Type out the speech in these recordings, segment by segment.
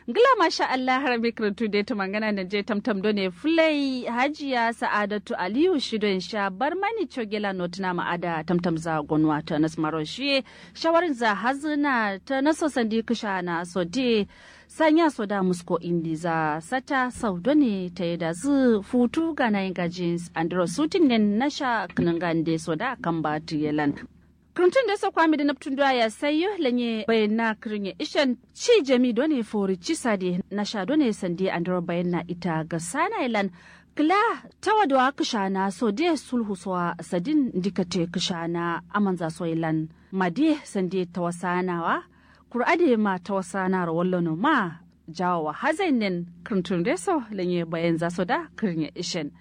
Gila masha Allah har mikrotu da ta mangana da je tamtam do ne fulai hajiya sa'adatu Aliyu shidon sha bar mani chogela notuna ma'ada tamtam za gonwa ta nasmaro shi shawarin za hazina ta naso sandi kusha na so de sanya so da musko indi za sata sau do ne ta yi da zu futu ga na yin gajin andro sutin ne na sha kanangande so da kan ba yelan Kuntun da sa kwami da naftun doya ya sayo lanye bayan na kirin ishan ci jami done fori ci sade na sha done sande andro bayan na ita ga sana ilan kila ta wadwa kishana so de sulhu so sadin dikate kishana amanza so ilan made sande ta wasanawa kur'ade ma ta wasana rawallo ma jawo hazainin kuntun da so lanye bayan za so da kirin ishan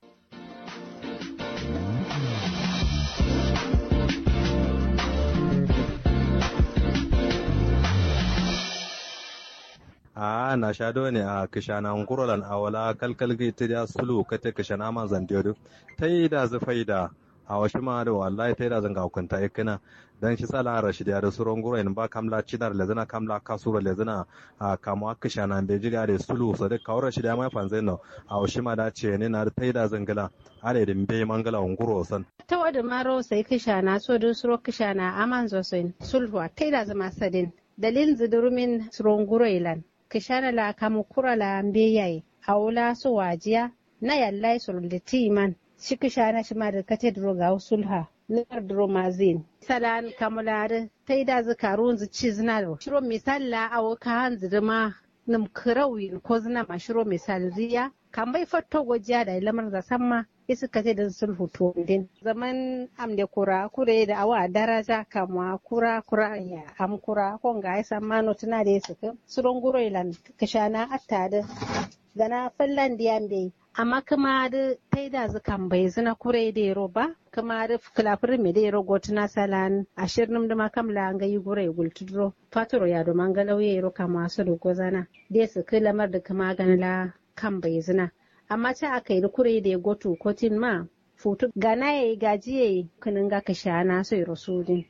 a na sha ne a kishana ngurolan awala kalkal gi tiya sulu kate kishana ma zandiyodu tai da zufai da a washi ma da wallahi tai da zanga hukunta ikina dan shi sala rashid ya da suron guro in ba kamla cinar lezana kamla kasura lezana a kamo kishana be jira da sulu so da kawar rashid ya mai fanzai no a washi ma da ce ne na tai da zangala are da be mangala nguro san ta wada maro sai kishana so da suro kishana aman zo sai sulhu tai da zama sadin dalilin zidurumin suron guro ilan kishana la kamu kura la mbeyaye awula so wajiya na yallai suruliti man shi kishana shi ma da kate duro ga sulha lar duro mazin salan kamulare tai da zakarun zu ci zina da shiro misalla awo ka hanzu da ma nim kirawi ko zina ma shiro misal ziya kan bai fatto gojiya da lamar da samma isu kate da sulhu to din zaman amde kura kure da awa daraja kamwa kura kura ya am kura ko ga isa mano tana da su suron guro ilan kashana atta da gana fallan diyan bai amma kuma da tai da zukan bai zina kure da yaro ba kuma da kilafir me da yaro gotuna salan ashirin da makamla an gayi gure gultudro fatoro ya do mangalau ya yaro kama su da gozana da su lamar da kuma ganla kan bai zina amma ta aka yi kure da ya goto kotin ma futu gana ya yi gaji ya yi kunin ga ka sha na so rasulin.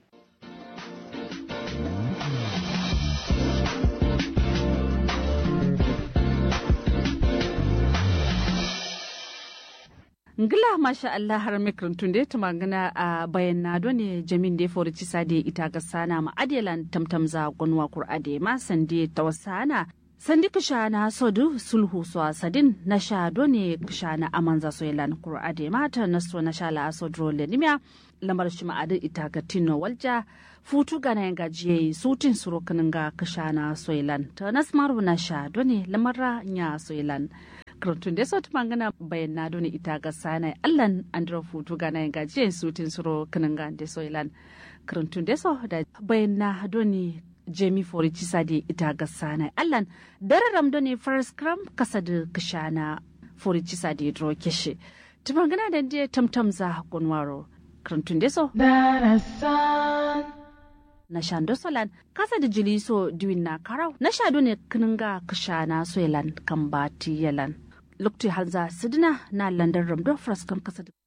ngila masha Allah har mikrantun da ta magana a bayan na ne jamin da ya fori cisa da ita ga sana ma adelan tamtam za gonwa kur'ade ma sande ta wasana sandi kishana sodu sulhu so sadin na sha ne kishana amanza so yalan kur'ade mata na so na sha la so dro le nimya lamar shi ma'adu ita ga tinno walja futu gana yanga jiye sutin suro ga kishana so yalan ta nasmaru na sha ne lamarra nya so yalan karantun da sautu mangana bayan na doni ita ga sanai allan andro futu gana yanga jiye sutin suro ga da so yalan karantun da so da bayan na doni jemi fori cisa da ita ga sana allan dararam da ne first cram kasa da kishana fori cisa da dro keshe tumangana da je tamtam za kunwaro krantun deso na shando solan kasa da jiliso diwin na karau na shado ne kininga kishana soyalan kan bati yalan lokti halza sidina na landan ramdo first cram kasa da